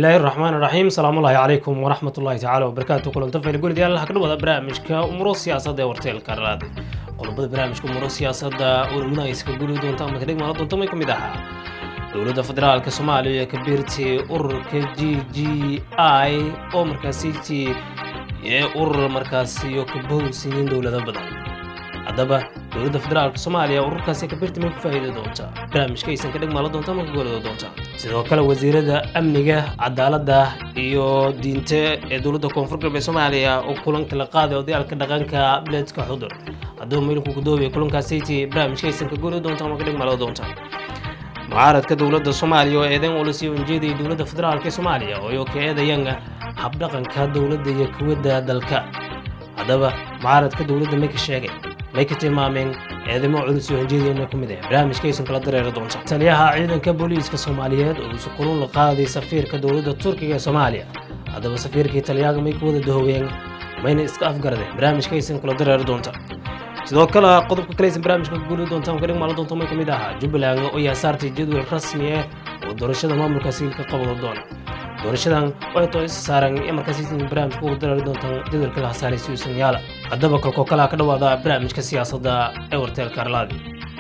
bismillaahi raxmaan raxiim salaamullaahi calaykum waraxmatullaahi tacaala wabarakaatu kulanto fayl guridayaal waxaa ka dhawada barnaamijka umuro siyaasadda ee warteelka raad qodobada barnaamijka umuro siyaasadda urmada ay iska guri doonta ama kadhig maala doonta may ka mid ahaa dowladda federaalka soomaaliya ka biirtay ururka g g i oo markaasitii ee urur markaasiyo ka bohowsiiyeen dowlado badan haddaba dowladda federaalka soomaaliya ururkaasi ka biirta may ku faa'iidi doonta barnaamijka aysan ka dhig maala doonta ama ka goolada doonta sidoo kale wasiirada amniga cadaaladda iyo diinta ee dowladda koonfur galbeed soomaaliya oo kulanka la qaaday odayaalka dhaqanka bileedka xudur haddaba maylinku gudoobaya kulankaasiti barnaamijka aysan ka goolada doonta ama ka dhig maala doonta mucaaradka dowladda soomaaliya oo eedeyn ulasiyo ujeedaya dowladda federaalk ee soomaaliya oo ka eedayaan habdhaqanka dowladda iyo kuwadda dalka haddaba mucaaradka dowladda may ka sheegay may ka tilmaameen eedamo culus iyo hanjeediyana ku mid ah barnaamijkaysan kala dareeri doonta taliyaha ciidanka booliiska soomaaliyeed oo isu kulun la qaaday safiirka dowladda turkiga ee soomaaliya haddaba safiirkii taliyaaga may ku wada dahoween mayna iska afgaradeen barnaamijkaysan kula dareeri doonta sidoo kale qodobka kalaysan barnaamijka ka guuli doonta ama ka dhig maala doonta may ka mid ahaa jubbaland oo yaa saartay jadwal rasmi ah oo doorashada maamulkaasi ka qabado doona doorashadan oo ay too isa saaran ee markaasi barnaamijka ugu dareeri doontaan jadwalka la hasaaray si uusan yaala haddaba kalkoo kalaa ka dhawaada barnaamijka siyaasadda ee warteelka arlaadi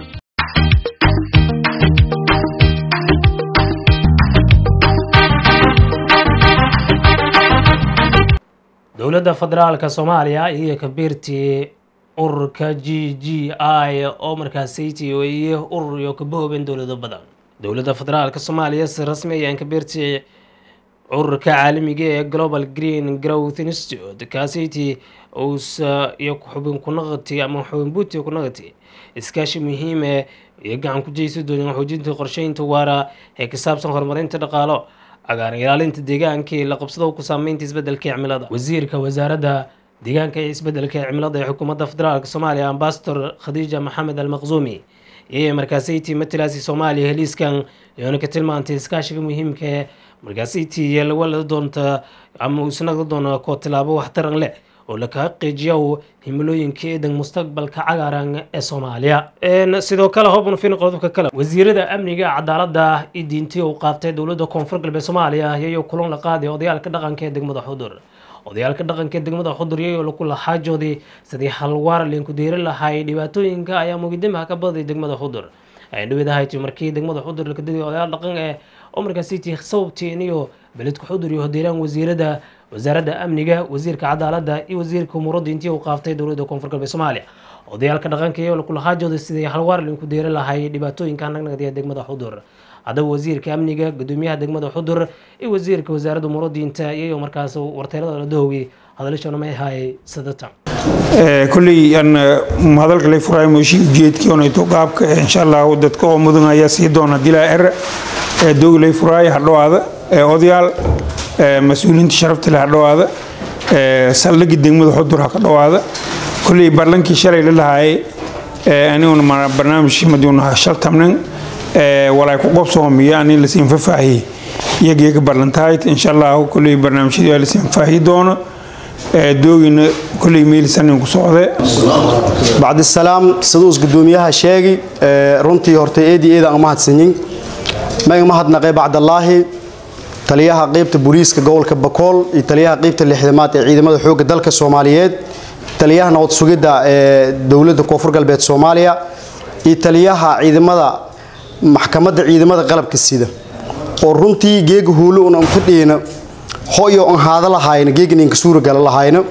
dowladda federaalka soomaaliya iyo kabiirtii ururka g g i oo markaasaytii weeye urur iyo kabahoobeen dowlado badan dowladda federaalka soomaaliya si rasmi ayaan kabiirtii ururka caalamiga ee global green growth institute kaasaytii uusa iyo xubin kunaqati ama xubin buuti kunaqati iskaashi muhiime iyo gacan ku jeysi doonaan xoojinta qorsheynta waara ee ka saabsan horumarinta dhaqaalo cagaaran ilaalinta deegaanka iyo la qabsado ku saameynta isbedelka cimilada wasiirka wasaaradda deegaanka iyo isbedelka cimilada ee xukuumadda federaalk soomaaliya ambasador khadiija maxamed almaqzuumi iyo markaasaytii matalaasi soomaaliya heliiskan iyoona ka tilmaantay iskaashiga muhiimka ee markaasaytii lawala doonta ama isnaqda doona koo tilaabo waxtaran leh oo laka qiijiyo himilooyinka eedan mustaqbalka cagaaran ee soomaaliya sidoo kale hobn fin qodobka kale wasiirada amniga cadaaladda iyo diintii uu qaatay dowladda koonfur galbeed soomaaliya iyagoo kulan la qaaday odayaalka dhaqanka ee degmada xudur odayaalka dhaqanka ee degmada xudur iyagoo laku laxaajoodii sidii halwaar linku deeri lahay dhibaatooyinka ayaa mugidamaha ka baday degmada xudur ay dhaweedahayti markii degmada xudur laka diday odayaal dhaqan ee oo markaasiti sababtiin iyo beledka xudur iyo hodeeraan wasiirada wasaaradda amniga wasiirka cadaaladda iyo wasiirka umuuradda intii uu qaaftay dowladda koonfur galbeed soomaaliya odayaalka dhaqanka iyo lakulahaajooda sidii halwaar linku deeri lahay dhibaatooyinka nagnagda ee degmada xudur haddaba wasiirka amniga gudoomiyaha degmada xudur iyo wasiirka wasaaradda umuuradiinta iyago markaas warteelada la dahowiyey hadalashana may ahaayay sadatan kolley aan hadalka lay furaay mooshii ujeedkii onayto qaabka insha allah dadka oo mudan ayaa sii doona dilaa er doog lay furaay hadhowaada odayaal mas-uuliyiinta sharafta leh hadhowaada saldhigi degmada xudur ha ka dhowaada kolley barlankii shalay la lahaayay aniguna barnaamijkii maduuna shal tamnan walaay ku qobsoomiyo ani lasiin fafaahiyey iyagiiga barlantahayd insha allah kolley barnaamijyadii waa lasiin faahiyi doono doogina kolley meelisanin ku socde bacdisalaam siduus gudoomiyaha sheegi runtii hortay eedii eeda aan mahadsanyin maga mahadnaqay bacdallaahi taliyaha qeybta booliiska gobolka bakool iyo taliyaha qeybta lixdamaad ee ciidamada xoogga dalka soomaaliyeed taliyaha nabad sugidda ee dowladda koonfur galbeed soomaaliya iyo taliyaha ciidamada maxkamadda ciidamada qalabka sida oo runtii geega huulo un aan fadhiyeyna hoyo aan haada lahayna geegan inka suura gala lahayna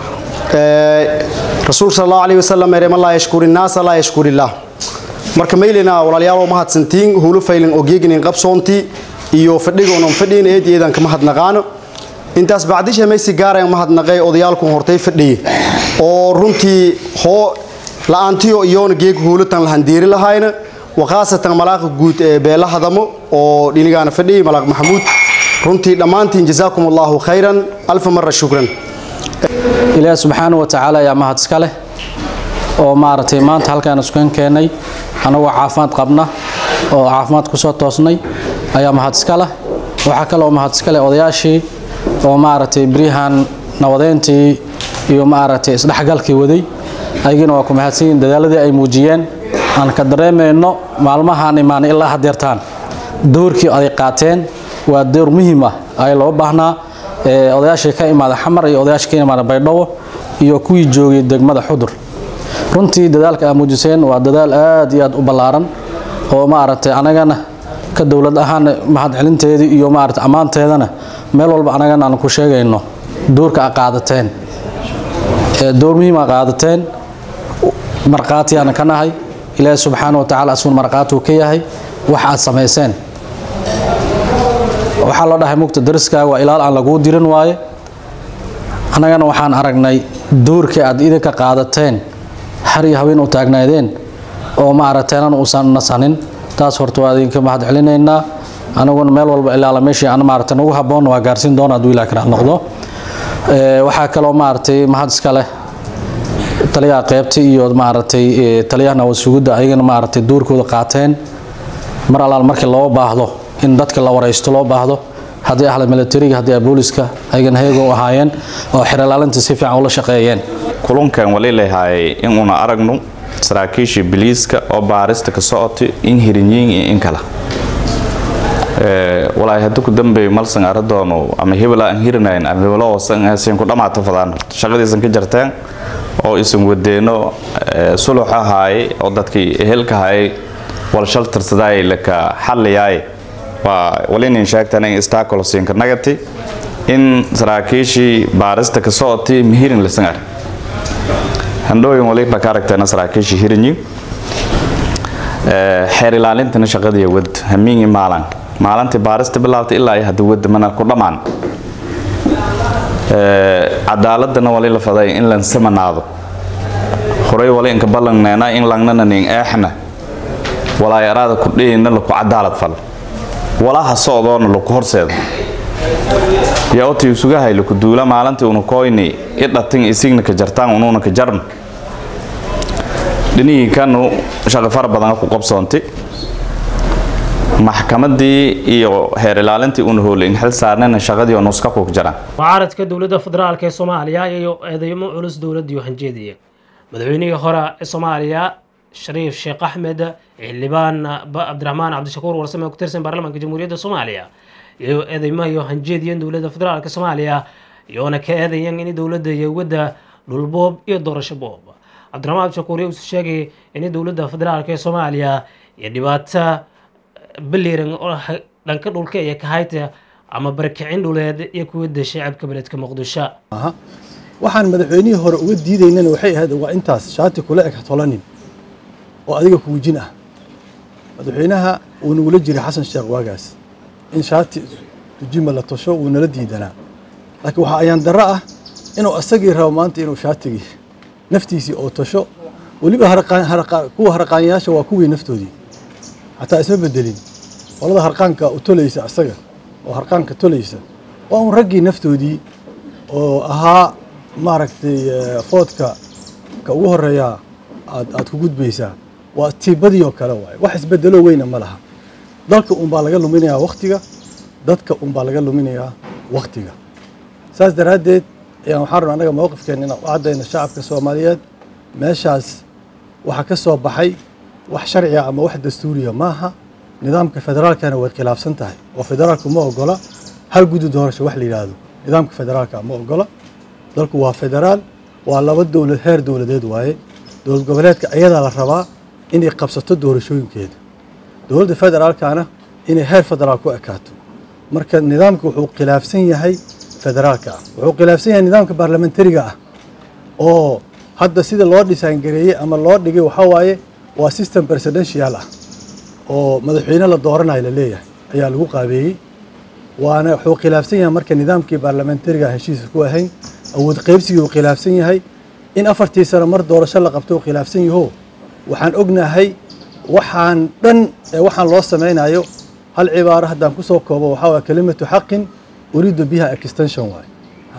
rasuul sal allahu alayhi wasalam erema laa yashkuri naasa laa yashkuri illaah marka maylina walaalayaal mahadsantiin huulo faylin oo geegan in qabsoontii iyo fadhigoon aan fadhiyeyna eed eedaan ka mahadnaqaano intaas bacdisha maysi gaaraan mahadnaqay odayaalkun hortay fadhiye oo runtii hoo la-aantiyo iyoona geeg huulatan lahandeeri lahayna wakhaasatan malaaqa guud ee beela hadamo oo dhinigaana fadhiyay malaaq maxamuud runtii dhammaantiin jazaakum allahu khayran alfa mara shukran ilaahi subxaana wa tacaala ayaa mahad iska leh oo maaragtay maanta halkaan iskan keennay annagoo caafimaad qabna oo caafimaad ku soo toosnay ayaa mahad iska leh waxaa kaleoo mahad iska leh odayaashii oo maaragtay beryahan nabadeyntii iyo maaragtay isdhexgalkii waday ayagina waa ku mahadsan yihin dadaaladii ay muujiyeen aan ka dareemayno maalmahaan imaanay ilaa hadeertaan doorkii aday qaateen waa door muhiim ah ay loo baahnaa odayaashii ka imaada xamar iyo odayaashii ka imaada baydhabo iyo kuwii joogay degmada xudur runtii dadaalka aa muujiseen waa dadaal aad iyo aad u ballaaran oo maaragtay anagana ka dowlad ahaan mahadcelinteedii iyo maaragtay ammaanteedana meel walba anagana aan ku sheegayno doorka a qaadateen door muhiim a qaadateen markhaatiyaana ka nahay ilaahi subxaana wa tacala asuun markhaatuu ka yahay wax aad samayseen waxaa loo dhahay mugta dariskaaga waa ilaal aan laguu dirin waaye annagana waxaan aragnay doorkii aad idinka qaadateen har iyo haween u taagnaydeen oo maaragteenan uusan nasanin taas horta waa idinka mahad celinaynaa anaguna meel walba ilaala meeshii aan maaragtay nagu habboonna waa gaarsiin doona hadduu ilaah karaal noqdo waxaa kaloo maaragtay mahad iska leh taliyaha qeybta iyo maaragtay taliyaha nawasugudda ayagana maaragtay doorkooda qaateen mar allaal markii loo baahdo in dadka la waraysto loo baahdo haddii ahla militariga haddii booliska ayagana heego ahaayeen oo xeralaalinta si fiican ula shaqeeyeen kulunkan wali leeyahay inuuna aragno saraakiishii biliiska oo baarista ka socotay in hirinyiin iyo in kala walaahi hadda ku dambeeyo malsan aradoono ama hebel aan hirinayn ama hebelo hoosan ku dhamaato fadaan shaqadiisan ka jarteen oo isan wadeeno sulux ahaaye oo dadkii ehelka haayay walshal tirsadaay laka xalliyaay waa walinin sheegtan in istaakolosinka nagati in saraakiishii baarista ka socotay mihirin lisan ar handhooyin waliba ka aragteena saraakiishii hirinyi xeer ilaalintana shaqadii wad hamiingi maalan maalintii baarista bilaabtay ilaa hadda wada mana ku dhammaan cadaaladana wali la faday in lan samanaado horay wali inka ballanneena in langnana nin eexna walaay araada ku dhiyina laku cadaalad fal walaha socdoona laku horseeda yaa oti isugahay laku duula maalintii una koyni idhatin isigna ka jartaan unuuna ka jarn dhinihii kanu shaqo fara badan ku qabsoontay maxkamadii iyo heer ilaalintii una hoolay in xil saarnayna shaqadii oo nuska ku jiraan mucaaradka dowladda federaalk ee soomaaliya iyo eedeymo culus dowladii hanjeediya madaxweynihii hore ee soomaaliya shariif sheekh axmed xildhibaan cabdiraxmaan cabdishakuur warsame oo ku tirsan baarlamaanka jamhuuriyadda soomaaliya iyo eedeymaha iyo hanjeediyan dowladda federaalk soomaaliya iyoona ka eedayan in dowladda iyo wadda dhulboob iyo doorasho boob cabdiraxmaan cabdishakuur uu sheegay in dowladda federaalk ee soomaaliya iyo dhibaato baliran oo dhanka dhulka iyo kahayta ama barakicin dhuleed iyo kuwada shacabka beledka muqdisho waxaan madaxweynihii hore uga diidaynana waxay ahayd waa intaas shaati kula eg tolanin oo adiga kuwijin ah madaxweynaha uu nagula jiray xasan sheekh waagaas in shaati tujima la tosho wuu nala diidanaa laakiin waxaa ayaan darro ah inuu asagii rabo maanta inuu shaatigii naftiisii oo tosho weliba kuwa harqaanyaasha waa kuwii naftoodii xataa isma bedelin qolada harqaanka u tolaysa asaga oo harqaanka tolaysa waa un raggii naftoodii oo ahaa maaragtay foodka ka ugu horeeya aad aad ku gudbaysaa waa tiibadii oo kale waaye wax isbedelo weyna ma laha dalka unbaa laga luminayaa waktiga dadka unbaa laga luminayaa waktiga saas daraaddeed ayaan waxaan rabna annaga mowqifkeena inaan u caddayno shacabka soomaaliyeed meeshaas waxaa ka soo baxay wax sharciga ama wax dastuuriya maaha nidaamka federaalkana way khilaafsan tahay oo federaalku ma ogola hal guddi doorasho wax la yidhaahdo nidaamka federaalka ma ogola dalku waa federaal waa laba dowlad heer dowladeed waaye dowlad goboleedka ayadaa la rabaa inay qabsato doorashooyinkeeda dowladda federaalkana inay heer federaal ku ekaato marka nidaamka wuxuu khilaafsan yahay federaalka ah wuxuu khilaafsan yahay nidaamka baarlamentariga ah oo hadda sida loo dhisaangareeyey ama loo dhigay waxaa waaye waa system presidential ah oo madaxweyne la dooranayo la leeyahay ayaa lagu qaabeeyey waana wuxuu khilaafsan yahay marka nidaamkii baarlamentariga heshiisa ku ahayn awood qaybsigii uu khilaafsan yahay in afartii sano mar doorasho la qabto uu khilaafsan yaho waxaan ognahay waxaan dhan ee waxaan loo samaynayo hal cibaaro haddaan kusoo koobo waxaa waye kelimatu xaqin uriidu biha extension waaye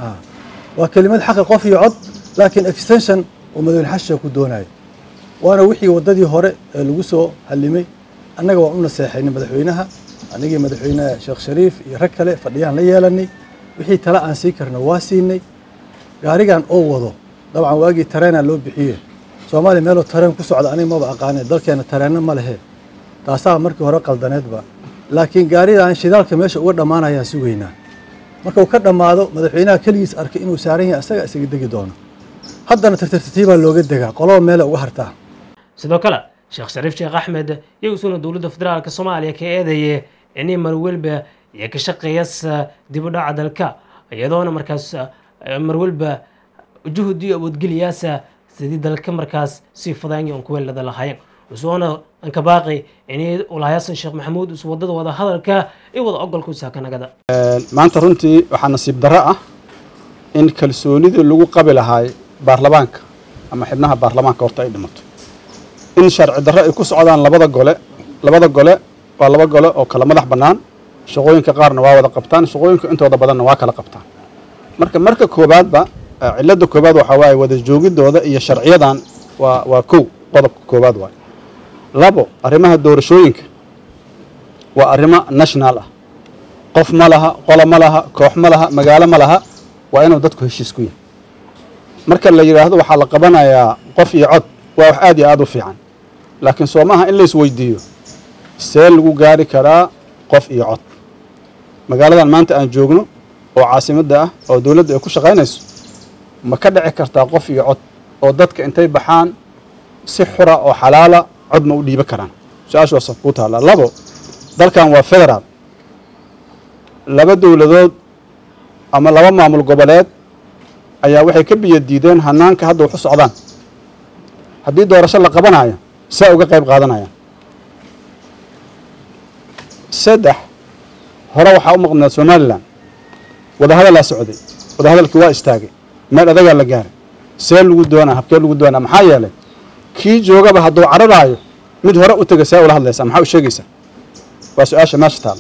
waa kelimad xaqi qof iyo cod laakiin extension uu madaxweyne xashiga ku doonayo waana wixii waddadii hore ee lagu soo hallimay annaga waan u naseexaynay madaxweynaha anigii madaxweyne sheekh shariif iyo rag kale fadhiyaan la yeelanay wixii tale aan sii karna waa siinay gaarigan oo wado dabcan waagii tareenaa loo bixiye soomaaliya meeloo tareen ku socda aniga maba aqaane dalkeena tareenna ma lehe taasaa markii hore qaldaneedba laakiin gaaridan shidaalka meesha uga dhammaanayaan sugaynaa marka uu ka dhammaado madaxweynaha keligiis arkay inuu saaran yahay asaga isaga degi doono haddana tartartiibaa looga degaa qoloba meela uga hartaa sidoo kale sheekh shariif sheekh axmed iyo isuna dowladda federaalka soomaaliya ka eedaye inay marwalba iyo ka shaqeeyasa dib u dhaca dalka iyadoona markaas marwalba juhudi awoodgeliyaasa sidii dalka markaas sii fadaanya on kuweelada lahaayeen usoona anka baaqi inay ulahayaasan sheekh maxamuud is wadada wada hadalka iyo wada ogolka usaakanagada maanta runtii waxaa nasiib darro ah in kalsoonidii lagu qabi lahaay baarlamaanka ama xibnaha baarlamaanka horta ay dhimato in sharci darro ay ku socdaan labada gole labada gole waa laba gole oo kala madax bannaan shaqooyinka qaarna waa wada qabtaan shaqooyinka intooda badanna waa kala qabtaan marka marka koobaadba cilladda koobaad waxaa waaye wada joogidooda iyo sharciyadan waa waa kow qodobka koobaad waaye labo arrimaha doorashooyinka waa arrimo national ah qof ma laha qolo ma laha koox ma laha magaalo ma laha waa inuu dadku heshiis ku yahay marka la yidhaahdo waxaa la qabanayaa qof iyo cod waa wax aad iyo aad u fiican laakiin soo maaha in la isweydiiyo see lagu gaari karaa qof iyo cod magaaladan maanta aan joogno oo caasimadda ah oo dowladda ay ku shaqaynayso ma ka dhici kartaa qof iyo cod oo dadka intay baxaan si xura oo xalaala cod ma u dhiiba karaan su-aashaasa kuu taallaa labo dalkan waa federaal laba dowladood ama laba maamul goboleed ayaa waxay ka biyo diideen hanaanka hadda waxu socdaan haddii doorasho la qabanayo saa uga qayb qaadanayaan saddex hore waxaa u maqnaa somalilan wadahadalaa socday wadahadalkii waa istaagay meel adagaa la gaaray see lagu doonaa habkee lagu doonaa maxaa yeelay kii joogaba hadduu cararaayo mid hore u tega see ula hadlaysaa maxaa u sheegaysaa waa su-aasha meesha taala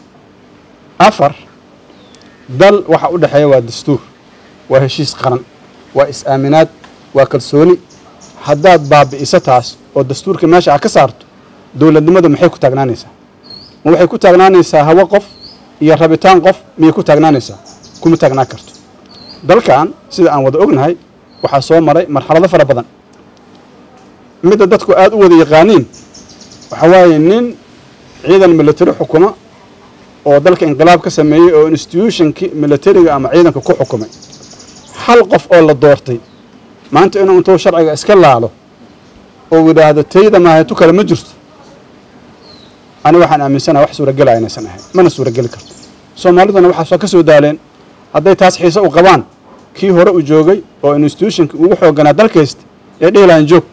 afar dal waxa u dhexeeya waa dastuur waa heshiis qaran waa is-aaminaad waa kalsooni haddaad baabi'iso taas oo dastuurka meesha a ka saarto dowladnimadu maxay ku taagnaanaysaa ma waxay ku taagnaanaysaa hawo qof iyo rabitaan qof miyay ku taagnaanaysaa kuma taagnaan karto dalkan sida aan wada ognahay waxaa soo maray marxalado fara badan midda dadku aada u wada yaqaaniin waxaa waaye nin ciidan military xukuma oo dalka inqilaab ka sameeyey oo institutionkii militariga ama ciidanka ku xukumay hal qof oo la doortay maanta inuu intuu sharciga iska laalo oo yidhaahdo tayda maahetu kale ma jirto ani waxaan aaminsanaha wax suuragelaya inaysan ahayn mana suurageli karto soomaaliduna waxaasoo ka soo daaleen hadday taas xiise u qabaan kii hore u joogay oo institutionka ugu xooganaa dalkaysta ee dhihilahan joog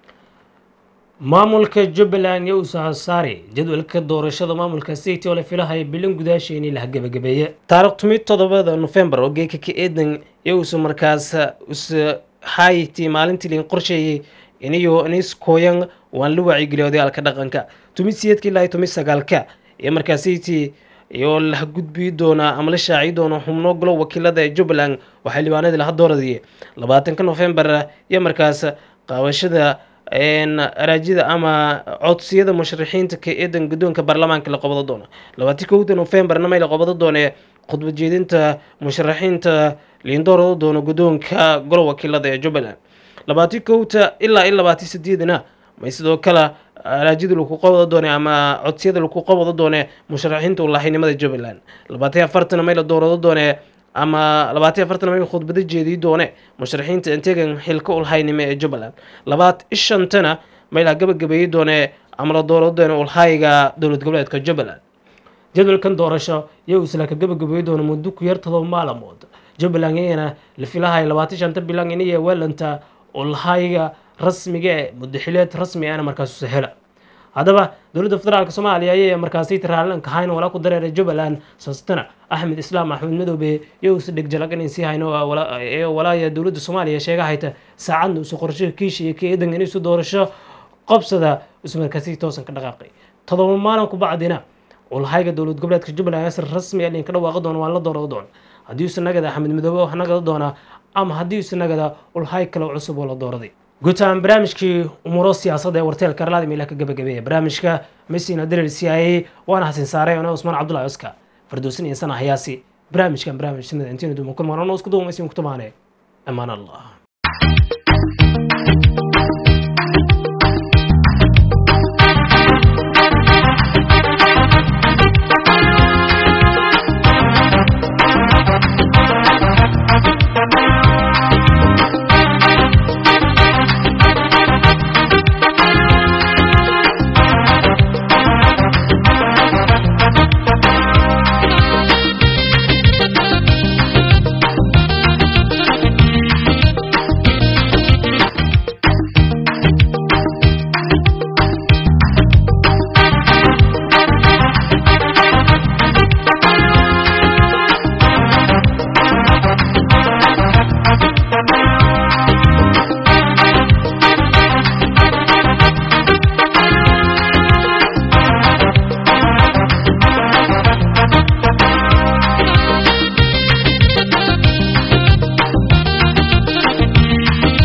maamulka jubbaland iyo usoo saari jadwalka doorashada maamulka city oo la filahaya bilan gudaasha in la gabagabeeye taarikh tumi toddobada nofembar oo geeka ka eedan iyo usu markaas us hayti maalintii liin qorsheeyey iniyo nis kooyan waan la wacyigeliya odayaalka dhaqanka tumi siyeedka ilaa tumi sagaalka iyo markaa city iyo la gudbi doonaa ama la shaaci doona xubno golo wakiilada ee jubbaland waxaa libaanadii laha dooradiyey labaatanka nofembar iyo markaas qaabashada araajida ama codsiyada musharaxiinta ka eedan guddoonka baarlamaanka la qabado doono labaatan kowda nofembarna may la qabado doone khudbad jeedinta musharaxiinta liindoorado doono guddoonka golo wakiilada ee jubbaland labaatan kowta ilaa iyo labaatan sideedna may sidoo kale araajida lagu qabado doone ama codsiyada lagu qabado doone musharaxiinta ulahaynimada jubbaland labaatan afartana may la doorado doone ama labaatan afartan may khudbado jeediyi doone musharaxiinta integan xilka ulhaynimo ee jubbaland labaat ishantana may la gabagabeeyi doone ama la doorado doone ulhayga dowlad goboleedka jubbaland jadwalkan doorasho iyo isla ka gabagabeeyi doona muddo ku yar todoba maalmood jubbaland iyana la filahay labaatan shanta bilan iniya weelanta ulhayga rasmiga ee mudaxileed rasmi ana markaas sahela haddaba dowladda federaalk soomaaliya ayay markaasi tiraalanka hayn walaa ku dareeray jubbaland saastana axmed islaam axmed madoobe iyo usi dhegjalag inay sii hayno ee walaaya dowladda soomaaliya sheega hayta saacadna usu qorsho kiisha iyo keedan in isu doorasho qobsada isu markaasi toosan ka dhaqaaqay todoba maalin ku bacdina ulhayga dowlad goboleedka jubbaland asr rasmi alin ka dhawaaqi doono waan la doorado doon haddii usa nagada axmed madoobe wax nagada doona ama haddii usa nagada ulhay kale cusub oo la dooraday guud ahaan barnaamijkii umuuro siyaasadda ee warteelka arlaada meelaha ka gabagabeeya barnaamijka messina darer c i a waana xasin saaray ona usmaan cabdullahi oska fardoosin iyo sana hayaasi barnaamijkan barnaamij sinada intiina duuma kulmaan ono isku duumaysin kutamaane amaan allah